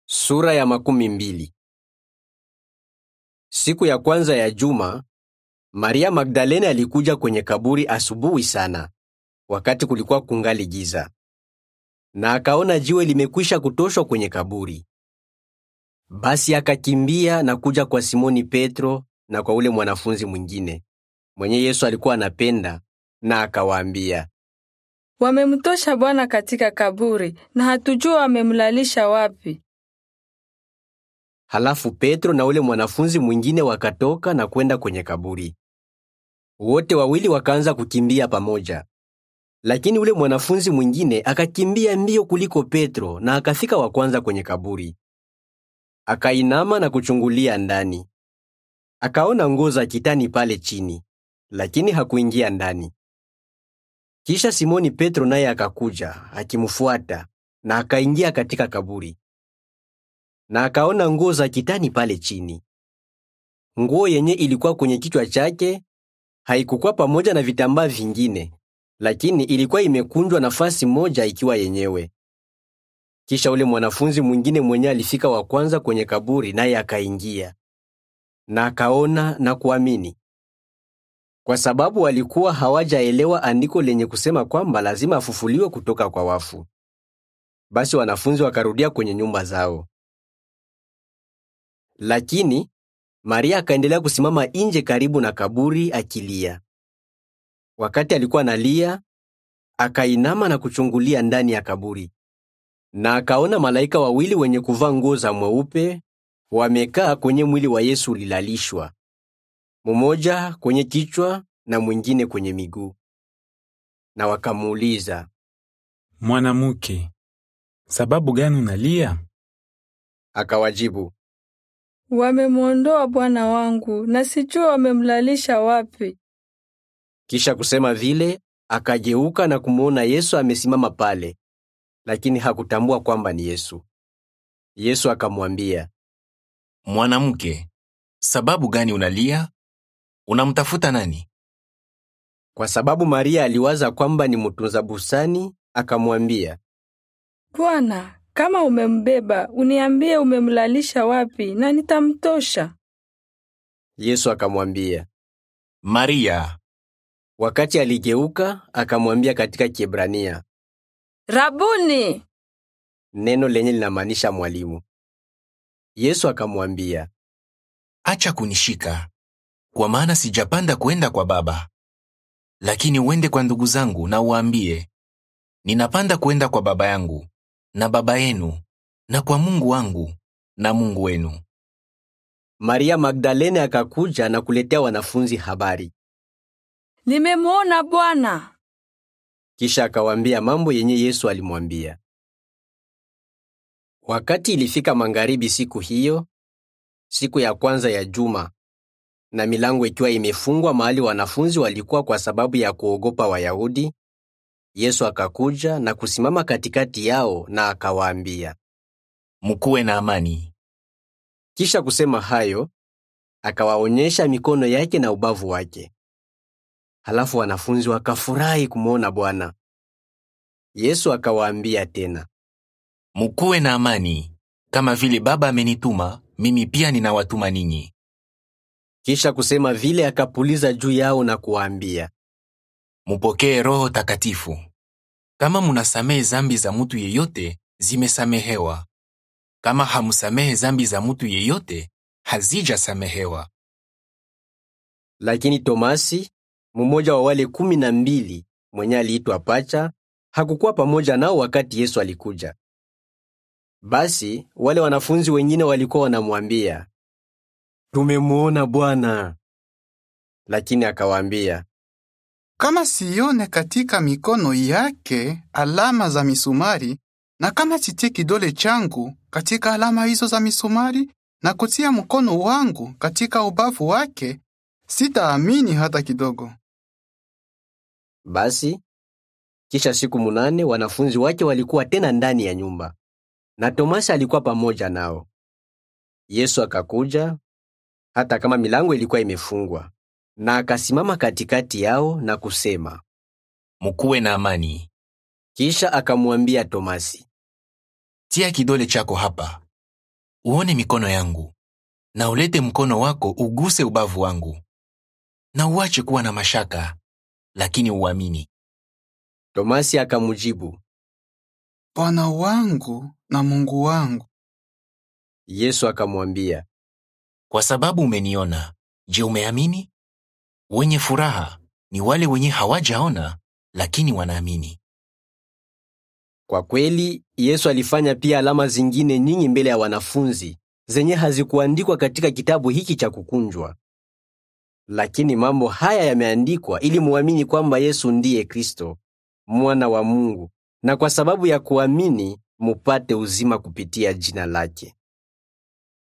Sura ya makumi mbili. Siku ya kwanza ya juma, Maria Magdalene alikuja kwenye kaburi asubuhi sana, wakati kulikuwa kungali giza, na akaona jiwe limekwisha kutoshwa kwenye kaburi. Basi akakimbia na kuja kwa Simoni Petro na kwa ule mwanafunzi mwingine mwenye Yesu alikuwa anapenda, na akawaambia, Wamemtosha Bwana katika kaburi na hatujua wamemlalisha wapi. Halafu Petro na ule mwanafunzi mwingine wakatoka na kwenda kwenye kaburi. Wote wawili wakaanza kukimbia pamoja. Lakini ule mwanafunzi mwingine akakimbia mbio kuliko Petro na akafika wa kwanza kwenye kaburi. Akainama na kuchungulia ndani. Akaona nguo za kitani pale chini, lakini hakuingia ndani. Kisha Simoni Petro naye akakuja akimfuata na akaingia katika kaburi na akaona nguo za kitani pale chini. Nguo yenye ilikuwa kwenye kichwa chake haikukuwa pamoja na vitambaa vingine, lakini ilikuwa imekunjwa nafasi moja ikiwa yenyewe. Kisha ule mwanafunzi mwingine mwenye alifika wa kwanza kwenye kaburi, naye akaingia na akaona na kuamini, kwa sababu walikuwa hawajaelewa andiko lenye kusema kwamba lazima afufuliwe kutoka kwa wafu. Basi wanafunzi wakarudia kwenye nyumba zao. Lakini Maria akaendelea kusimama nje karibu na kaburi akilia. Wakati alikuwa analia, akainama na kuchungulia ndani ya kaburi, na akaona malaika wawili wenye kuvaa nguo za mweupe wamekaa kwenye mwili wa Yesu ulilalishwa, mmoja kwenye kichwa na mwingine kwenye miguu. Na wakamuuliza, Mwanamke, sababu gani unalia? akawajibu, Wamemwondoa Bwana wangu na sijua wamemlalisha wapi. Kisha kusema vile, akageuka na kumwona Yesu amesimama pale, lakini hakutambua kwamba ni Yesu. Yesu akamwambia, Mwanamke, sababu gani unalia? Unamtafuta nani? kwa sababu Maria aliwaza kwamba ni mtunza bustani, akamwambia, Bwana, kama umembeba, uniambie umemlalisha wapi na nitamtosha. Yesu akamwambia. Maria. Wakati aligeuka, akamwambia katika Kiebrania, Rabuni! neno lenye linamaanisha mwalimu. Yesu akamwambia, Acha kunishika, kwa maana sijapanda kwenda kwa Baba. Lakini uende kwa ndugu zangu na uwaambie, ninapanda kwenda kwa Baba yangu na Baba yenu, na kwa Mungu wangu na Mungu wenu. Maria Magdalene akakuja na kuletea wanafunzi habari. Nimemwona Bwana. Kisha akawaambia mambo yenye Yesu alimwambia. Wakati ilifika magharibi siku hiyo, siku ya kwanza ya juma, na milango ikiwa imefungwa mahali wanafunzi walikuwa kwa sababu ya kuogopa Wayahudi, Yesu akakuja na kusimama katikati yao na akawaambia. Mkuwe na amani. Kisha kusema hayo, akawaonyesha mikono yake na ubavu wake. Halafu wanafunzi wakafurahi kumwona Bwana. Yesu akawaambia tena, Mkuwe na amani. Kama vile Baba amenituma, mimi pia ninawatuma ninyi. kisha kusema vile akapuliza juu yao na kuwaambia, Mupokee Roho Takatifu. Kama munasamehe zambi za mutu yeyote, zimesamehewa. Kama hamusamehe zambi za mutu yeyote, hazijasamehewa. Lakini Tomasi, mmoja wa wale kumi na mbili mwenye aliitwa Pacha, hakukuwa pamoja nao wakati Yesu alikuja. Basi wale wanafunzi wengine walikuwa wanamwambia, tumemwona Bwana. Lakini akawaambia, Kama sione katika mikono yake alama za misumari, na kama sitie kidole changu katika alama hizo za misumari, na kutia mkono wangu katika ubavu wake, sitaamini hata kidogo. Basi kisha siku munane wanafunzi wake walikuwa tena ndani ya nyumba, na Tomasi alikuwa pamoja nao. Yesu akakuja, hata kama milango ilikuwa imefungwa, na akasimama katikati yao na kusema. Mkuwe na amani. Kisha akamwambia Tomasi, Tia kidole chako hapa, uone mikono yangu, na ulete mkono wako uguse ubavu wangu, na uache kuwa na mashaka, lakini uamini. Tomasi akamjibu, Bwana wangu na Mungu wangu. Yesu akamwambia, Kwa sababu umeniona, je, umeamini? Wenye furaha ni wale wenye hawajaona lakini wanaamini. Kwa kweli Yesu alifanya pia alama zingine nyingi mbele ya wanafunzi zenye hazikuandikwa katika kitabu hiki cha kukunjwa. Lakini mambo haya yameandikwa ili muamini kwamba Yesu ndiye Kristo, mwana wa Mungu, na kwa sababu ya kuamini mupate uzima kupitia jina lake.